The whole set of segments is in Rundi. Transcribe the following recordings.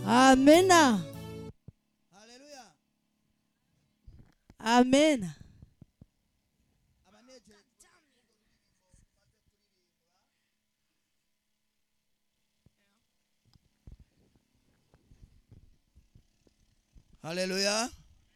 amena haleluya amena abanejeje haleluya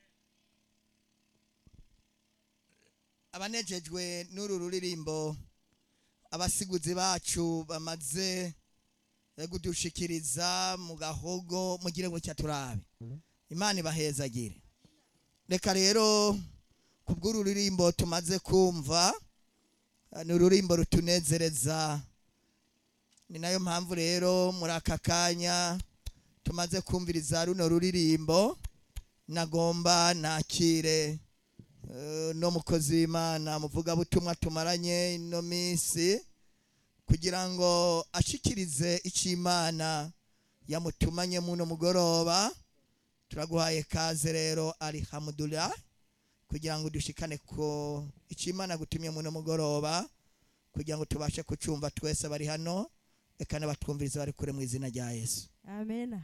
abanejejwe n'uru ruririmbo abasiguzi bacu bamaze kudushikiriza mu gahogo mugire ngo cyaturabe imana ibahezagire reka rero ku bw'uru ruririmbo tumaze kumva eh, ni ururimbo rutunezereza ni nayo mpamvu rero muri aka kanya tumaze kumviriza runo ruririmbo nagomba nakire eh, no mukozi w'imana muvugabutumwa tumaranye ino minsi kugira ngo ashikirize icyo imana yamutumanye muno mugoroba turaguhaye kaze rero alihamudulillah kugira ngo dushikane ko icyo imana gutumye muno mugoroba kugira ngo tubashe kucumva twese bari hano reka n'abatwumviriza bari kure mu izina rya yesu amena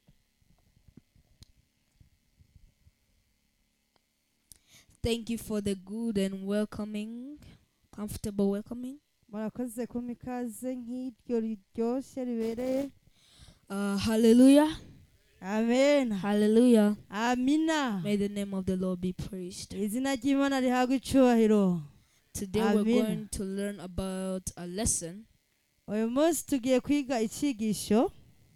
Thank you for the good and welcoming, comfortable welcoming. murakoze kumpa ikaze nk'iryo riryoshye ribereye Uh, hallelujah. amena Hallelujah. amina May the name of the Lord be praised. izina ry'imana rihabwa icubahiro Today Amen. we're going to learn about a lesson. uyu munsi tugiye kwiga icyigisho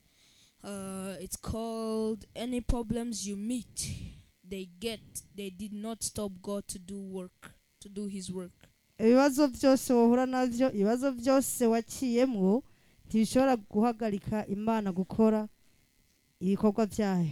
Uh, it's called Any Problems You Meet, They Get, They Did Not Stop God to Do Work, to Do His Work. ibibazo byose wahura nabyo ibibazo byose waciyemo ntibishobora guhagarika imana gukora ibikorwa byayo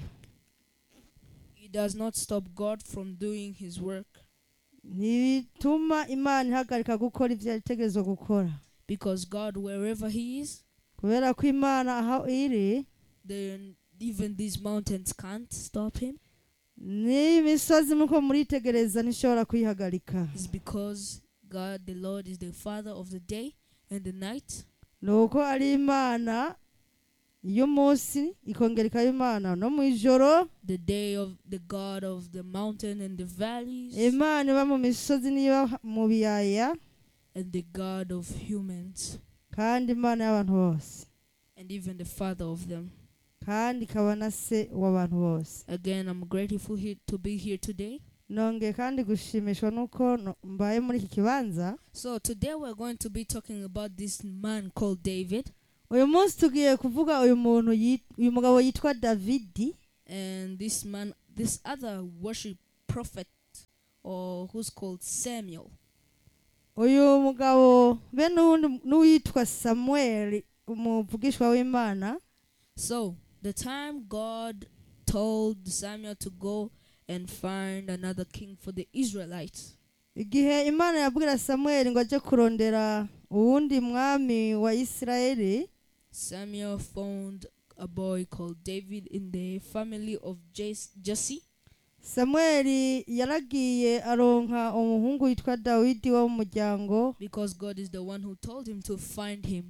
It does not stop God from doing His work ntibituma imana ihagarika gukora ibyo yategerezwa gukora because God, wherever He is, kubera ko imana aho iri then even these mountains can't stop Him. n'imisozi muko muritegereza ntishobora kuyihagarika It's because God, the Lord, is the Father of the day and the night. ni uko ari imana y'umunsi ikongera ikaba imana no mu ijoro the day of the God of the mountain and the valleys, imana iba mu misozi n'iyo mu biyaya and the God of humans, kandi imana y'abantu bose and even the Father of them. kandi ikaba na se w'abantu bose Again, I'm grateful he- to be here today. nongeye kandi gushimishwa n'uko no- mbaye muri iki kibanza So, today we're going to be talking about this man called David, uyu munsi tugiye kuvuga uyu muntu yit- uyu mugabo yitwa davidi and this man, this other worship prophet, or who's called Samuel. uyu mugabo be n'uwundi n'uwitwa samuel umuvugishwa w'imana So, the time God told Samuel to go and find another king for the Israelites, igihe imana yabwira samuel ngo ajye kurondera uwundi mwami wa isirayeli Samuel found a boy called David in the family of Jes- Jesse. samuel yaragiye aronka umuhungu witwa dawidi wo mu muryango because God is the one who told him to find him.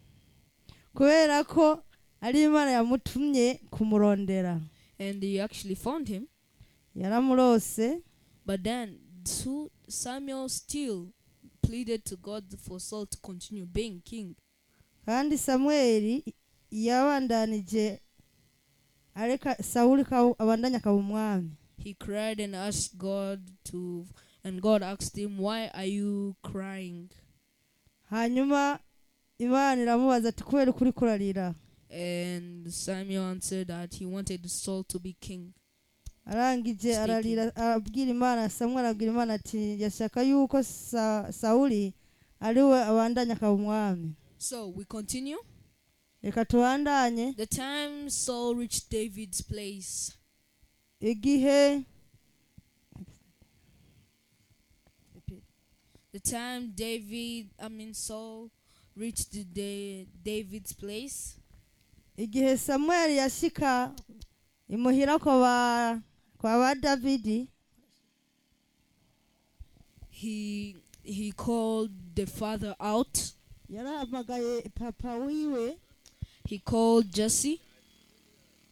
kubera ko ari imana yamutumye kumurondera And he actually found him. yaramurose But then so Samuel still pleaded to God for Saul to continue being king. kandi samuel yabandanije areka sawuli ka- abandanya akaba umwami He cried and asked God to, and God asked him, Why are you crying? hanyuma imana iramubaza ati kubera ukuri kurarira And Samuel answered that he wanted Saul to be king. arangije Speaking. ararira arabwira imana samuel arabwira imana ati yashaka yuko Sa- sawuli ari we abandanya akaba umwami So we continue. reka tubandanye The time Saul reached David's place, igihe the time David, I mean Saul, reached the, the David's place, igihe samuel yashika imuhira kwa ba kwa ba davidi he he called the father out. yarahamagaye papa wiwe He called Jesse